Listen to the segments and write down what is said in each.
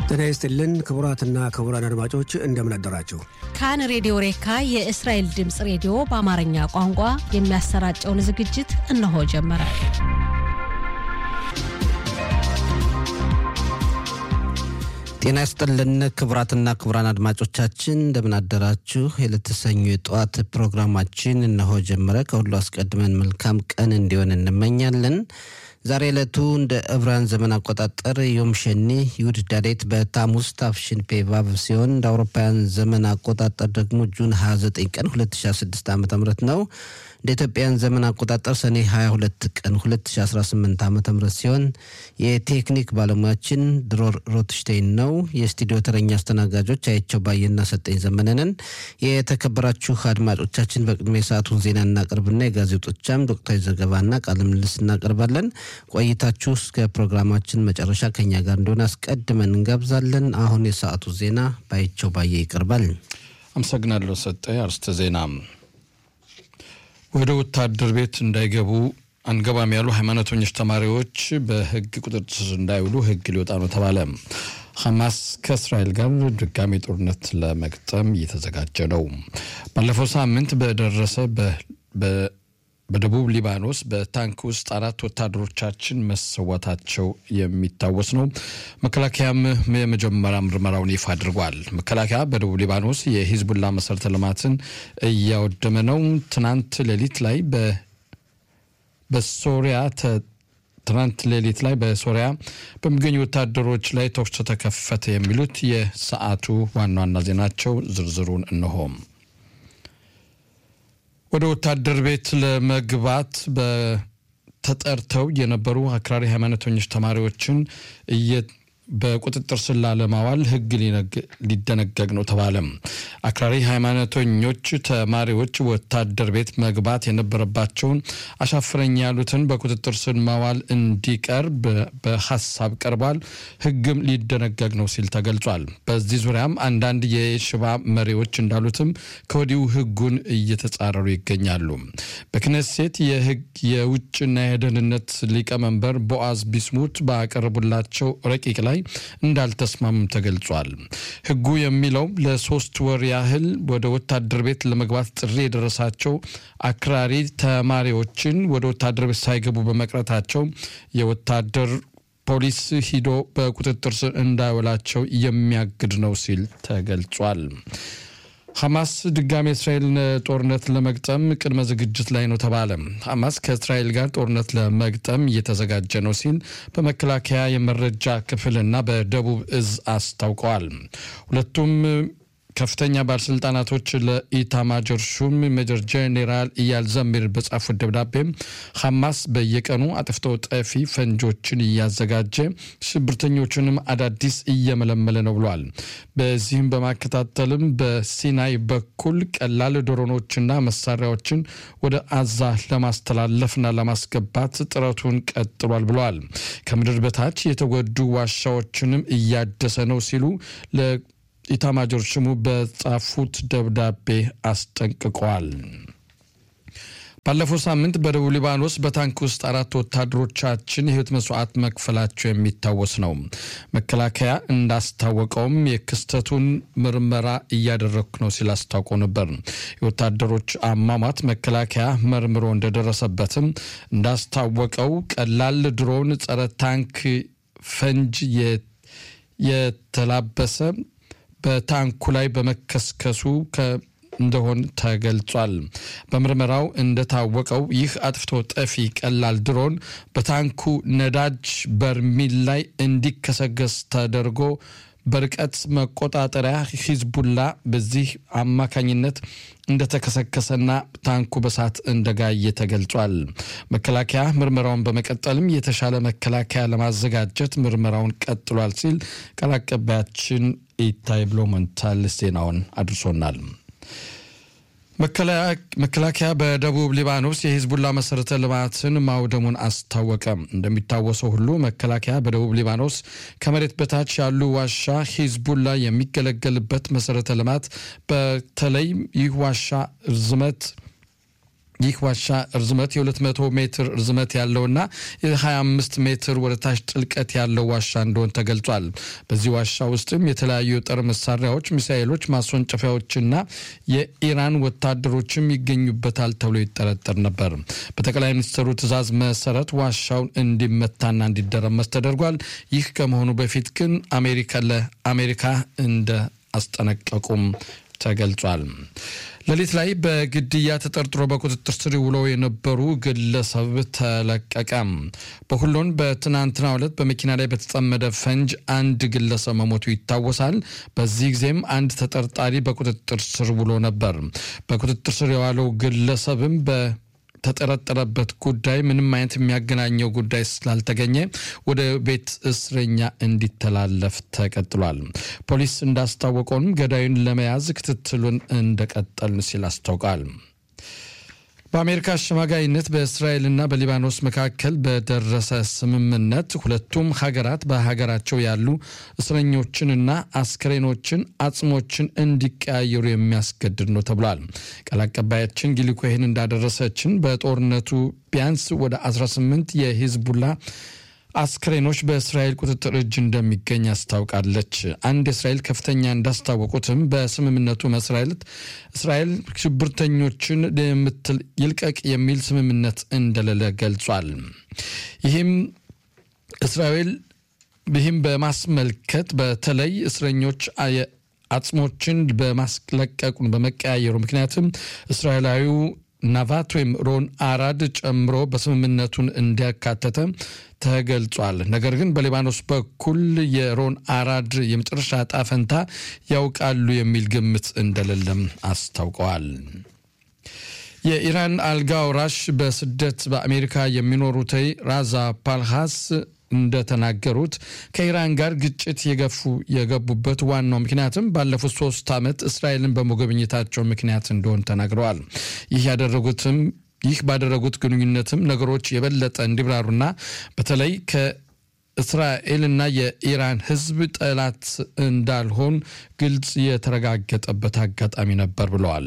ጤና ይስጥልን ክቡራትና ክቡራን አድማጮች እንደምን አደራችሁ። ካን ሬዲዮ ሬካ የእስራኤል ድምፅ ሬዲዮ በአማርኛ ቋንቋ የሚያሰራጨውን ዝግጅት እነሆ ጀመረ። ጤና ይስጥልን ክቡራትና ክቡራን አድማጮቻችን እንደምን አደራችሁ። የለተሰኙ የጠዋት ፕሮግራማችን እነሆ ጀመረ። ከሁሉ አስቀድመን መልካም ቀን እንዲሆን እንመኛለን። ዛሬ ዕለቱ እንደ ዕብራውያን ዘመን አቆጣጠር ዮም ሸኒ ይሁድ ዳዴት በታሙስ ታፍሽን ፔቫቭ ሲሆን እንደ አውሮፓውያን ዘመን አቆጣጠር ደግሞ ጁን 29 ቀን 2016 ዓ ም ነው። እንደ ኢትዮጵያን ዘመን አቆጣጠር ሰኔ 22 ቀን 2018 ዓ ም ሲሆን የቴክኒክ ባለሙያችን ድሮር ሮትሽቴይን ነው። የስቱዲዮ ተረኛ አስተናጋጆች አየቸው ባየና ሰጠኝ ዘመነንን። የተከበራችሁ አድማጮቻችን በቅድሚያ የሰዓቱን ዜና እናቀርብና የጋዜጦቻም ዶክተራዊ ዘገባና ቃለ ምልልስ እናቀርባለን። ቆይታችሁ እስከ ፕሮግራማችን መጨረሻ ከኛ ጋር እንደሆነ አስቀድመን እንጋብዛለን። አሁን የሰዓቱ ዜና ባየቸው ባየ ይቀርባል። አመሰግናለሁ ሰጠ። አርስተ ዜና ወደ ወታደር ቤት እንዳይገቡ አንገባም ያሉ ሃይማኖተኞች ተማሪዎች በሕግ ቁጥጥር ስር እንዳይውሉ ሕግ ሊወጣ ነው ተባለ። ሐማስ ከእስራኤል ጋር ድጋሚ ጦርነት ለመግጠም እየተዘጋጀ ነው። ባለፈው ሳምንት በደረሰ በደቡብ ሊባኖስ በታንክ ውስጥ አራት ወታደሮቻችን መሰዋታቸው የሚታወስ ነው። መከላከያም የመጀመሪያ ምርመራውን ይፋ አድርጓል። መከላከያ በደቡብ ሊባኖስ የሂዝቡላ መሰረተ ልማትን እያወደመ ነው። ትናንት ሌሊት ላይ በሶሪያ ትናንት ሌሊት ላይ በሶሪያ በሚገኙ ወታደሮች ላይ ተኩስ ተከፈተ። የሚሉት የሰዓቱ ዋና ዋና ዜናቸው። ዝርዝሩን እነሆም ወደ ወታደር ቤት ለመግባት ተጠርተው የነበሩ አክራሪ ሃይማኖተኞች ተማሪዎችን በቁጥጥር ስር ላለማዋል ሕግ ሊደነገግ ነው ተባለ። አክራሪ ሃይማኖተኞች ተማሪዎች ወታደር ቤት መግባት የነበረባቸውን አሻፍረኝ ያሉትን በቁጥጥር ስር ማዋል እንዲቀርብ በሀሳብ ቀርቧል። ሕግም ሊደነገግ ነው ሲል ተገልጿል። በዚህ ዙሪያም አንዳንድ የሽባ መሪዎች እንዳሉትም ከወዲሁ ሕጉን እየተጻረሩ ይገኛሉ። በክነሴት የሕግ የውጭና የደህንነት ሊቀመንበር ቦአዝ ቢስሙት ባቀረቡላቸው ረቂቅ ላይ እንዳልተስማሙም ተገልጿል። ህጉ የሚለው ለሶስት ወር ያህል ወደ ወታደር ቤት ለመግባት ጥሪ የደረሳቸው አክራሪ ተማሪዎችን ወደ ወታደር ቤት ሳይገቡ በመቅረታቸው የወታደር ፖሊስ ሂዶ በቁጥጥር ስር እንዳይውላቸው የሚያግድ ነው ሲል ተገልጿል። ሐማስ ድጋሚ እስራኤልን ጦርነት ለመግጠም ቅድመ ዝግጅት ላይ ነው ተባለ። ሐማስ ከእስራኤል ጋር ጦርነት ለመግጠም እየተዘጋጀ ነው ሲል በመከላከያ የመረጃ ክፍልና በደቡብ እዝ አስታውቀዋል። ሁለቱም ከፍተኛ ባለስልጣናቶች ለኢታማጆር ሹም ሜጀር ጄኔራል ኢያል ዘሚር በጻፉት ደብዳቤ ሐማስ በየቀኑ አጥፍቶ ጠፊ ፈንጆችን እያዘጋጀ ሽብርተኞቹንም አዳዲስ እየመለመለ ነው ብሏል። በዚህም በማከታተልም በሲናይ በኩል ቀላል ድሮኖችና መሳሪያዎችን ወደ አዛ ለማስተላለፍና ለማስገባት ጥረቱን ቀጥሏል ብለዋል። ከምድር በታች የተጎዱ ዋሻዎችንም እያደሰ ነው ሲሉ ኢታማጆር ሹሙ በጻፉት ደብዳቤ አስጠንቅቀዋል። ባለፈው ሳምንት በደቡብ ሊባኖስ በታንክ ውስጥ አራት ወታደሮቻችን የሕይወት መስዋዕት መክፈላቸው የሚታወስ ነው። መከላከያ እንዳስታወቀውም የክስተቱን ምርመራ እያደረግኩ ነው ሲል አስታውቆ ነበር። የወታደሮች አሟሟት መከላከያ መርምሮ እንደደረሰበትም እንዳስታወቀው ቀላል ድሮን ጸረ ታንክ ፈንጅ የተላበሰ በታንኩ ላይ በመከስከሱ እንደሆን ተገልጿል። በምርመራው እንደታወቀው ይህ አጥፍቶ ጠፊ ቀላል ድሮን በታንኩ ነዳጅ በርሚል ላይ እንዲከሰገስ ተደርጎ በርቀት መቆጣጠሪያ ሂዝቡላ በዚህ አማካኝነት እንደተከሰከሰና ታንኩ በሳት እንደጋየ ተገልጿል። መከላከያ ምርመራውን በመቀጠልም የተሻለ መከላከያ ለማዘጋጀት ምርመራውን ቀጥሏል ሲል ቃል አቀባያችን ኢታይ ብሎ ሞንታል ዜናውን አድርሶናል። መከላከያ በደቡብ ሊባኖስ የሂዝቡላ መሰረተ ልማትን ማውደሙን አስታወቀ። እንደሚታወሰው ሁሉ መከላከያ በደቡብ ሊባኖስ ከመሬት በታች ያሉ ዋሻ ሂዝቡላ የሚገለገልበት መሰረተ ልማት በተለይ ይህ ዋሻ ርዝመት ይህ ዋሻ ርዝመት የ200 ሜትር ርዝመት ያለውና የ25 ሜትር ወደ ታች ጥልቀት ያለው ዋሻ እንደሆን ተገልጿል። በዚህ ዋሻ ውስጥም የተለያዩ የጦር መሳሪያዎች፣ ሚሳኤሎች፣ ማስወንጨፊያዎችና የኢራን ወታደሮችም ይገኙበታል ተብሎ ይጠረጠር ነበር። በጠቅላይ ሚኒስትሩ ትዕዛዝ መሰረት ዋሻውን እንዲመታና እንዲደረመስ ተደርጓል። ይህ ከመሆኑ በፊት ግን አሜሪካ ለአሜሪካ እንደ አስጠነቀቁም ተገልጿል። ሌሊት ላይ በግድያ ተጠርጥሮ በቁጥጥር ስር ውለው የነበሩ ግለሰብ ተለቀቀ። በሁሎን በትናንትናው ዕለት በመኪና ላይ በተጠመደ ፈንጅ አንድ ግለሰብ መሞቱ ይታወሳል። በዚህ ጊዜም አንድ ተጠርጣሪ በቁጥጥር ስር ውሎ ነበር። በቁጥጥር ስር የዋለው ግለሰብም በ ተጠረጠረበት ጉዳይ ምንም አይነት የሚያገናኘው ጉዳይ ስላልተገኘ ወደ ቤት እስረኛ እንዲተላለፍ ተቀጥሏል። ፖሊስ እንዳስታወቀውም ገዳዩን ለመያዝ ክትትሉን እንደቀጠል ሲል አስታውቃል። በአሜሪካ አሸማጋይነት በእስራኤልና በሊባኖስ መካከል በደረሰ ስምምነት ሁለቱም ሀገራት በሀገራቸው ያሉ እስረኞችንና አስክሬኖችን፣ አጽሞችን እንዲቀያየሩ የሚያስገድድ ነው ተብሏል። ቃል አቀባያችን ጊሊ ኮሄን እንዳደረሰችን በጦርነቱ ቢያንስ ወደ 18 የሂዝቡላ አስክሬኖች በእስራኤል ቁጥጥር እጅ እንደሚገኝ አስታውቃለች። አንድ የእስራኤል ከፍተኛ እንዳስታወቁትም በስምምነቱ መሰረት እስራኤል ሽብርተኞችን የምትል ይልቀቅ የሚል ስምምነት እንደሌለ ገልጿል። ይህም እስራኤል ይህም በማስመልከት በተለይ እስረኞች አጽሞችን በማስለቀቁን በመቀያየሩ ምክንያትም እስራኤላዊው ናቫት ወይም ሮን አራድ ጨምሮ በስምምነቱን እንዲያካተተ ተገልጿል። ነገር ግን በሊባኖስ በኩል የሮን አራድ የመጨረሻ ዕጣ ፈንታ ያውቃሉ የሚል ግምት እንደሌለም አስታውቀዋል። የኢራን አልጋ ወራሽ በስደት በአሜሪካ የሚኖሩት ራዛ ፓልሃስ እንደተናገሩት ከኢራን ጋር ግጭት የገፉ የገቡበት ዋናው ምክንያትም ባለፉት ሶስት ዓመት እስራኤልን በመጎብኘታቸው ምክንያት እንደሆን ተናግረዋል። ይህ ያደረጉትም ይህ ባደረጉት ግንኙነትም ነገሮች የበለጠ እንዲብራሩና በተለይ ከእስራኤልና የኢራን ሕዝብ ጠላት እንዳልሆን ግልጽ የተረጋገጠበት አጋጣሚ ነበር ብለዋል።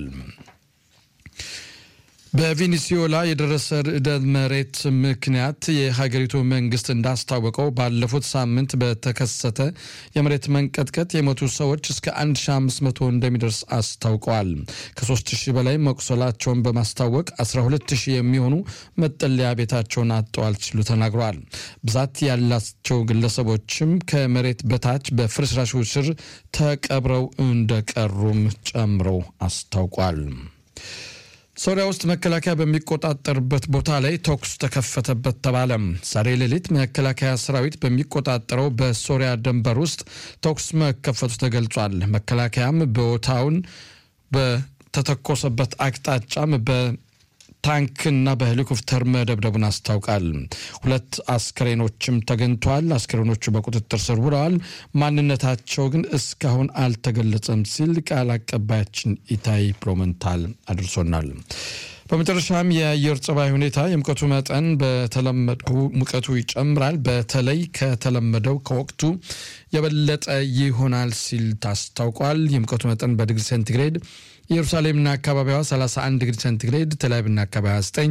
በቬኔዙዌላ የደረሰ ርዕደ መሬት ምክንያት የሀገሪቱ መንግስት እንዳስታወቀው ባለፉት ሳምንት በተከሰተ የመሬት መንቀጥቀጥ የሞቱ ሰዎች እስከ 1500 እንደሚደርስ አስታውቀዋል። ከ3000 በላይ መቁሰላቸውን በማስታወቅ 12000 የሚሆኑ መጠለያ ቤታቸውን አጥተዋል ሲሉ ተናግረዋል። ብዛት ያላቸው ግለሰቦችም ከመሬት በታች በፍርስራሹ ስር ተቀብረው እንደቀሩም ጨምረው አስታውቋል። ሶሪያ ውስጥ መከላከያ በሚቆጣጠርበት ቦታ ላይ ተኩስ ተከፈተበት ተባለ። ዛሬ ሌሊት መከላከያ ሰራዊት በሚቆጣጠረው በሶሪያ ድንበር ውስጥ ተኩስ መከፈቱ ተገልጿል። መከላከያም ቦታውን በተተኮሰበት አቅጣጫም በታንክና በሄሊኮፕተር መደብደቡን አስታውቃል። ሁለት አስክሬኖችም ተገኝተዋል። አስክሬኖቹ በቁጥጥር ስር ውለዋል። ማንነታቸው ግን እስካሁን አልተገለጸም ሲል ቃል አቀባያችን ኢታይ ፕሮመንታል አድርሶናል። በመጨረሻም የአየር ጸባይ ሁኔታ የሙቀቱ መጠን በተለመደው ሙቀቱ ይጨምራል። በተለይ ከተለመደው ከወቅቱ የበለጠ ይሆናል ሲል ታስታውቋል። የሙቀቱ መጠን በዲግሪ ሴንቲግሬድ ኢየሩሳሌምና አካባቢዋ 31 ዲግሪ ሴንቲግሬድ፣ ቴል አቪቭና አካባቢዋ 9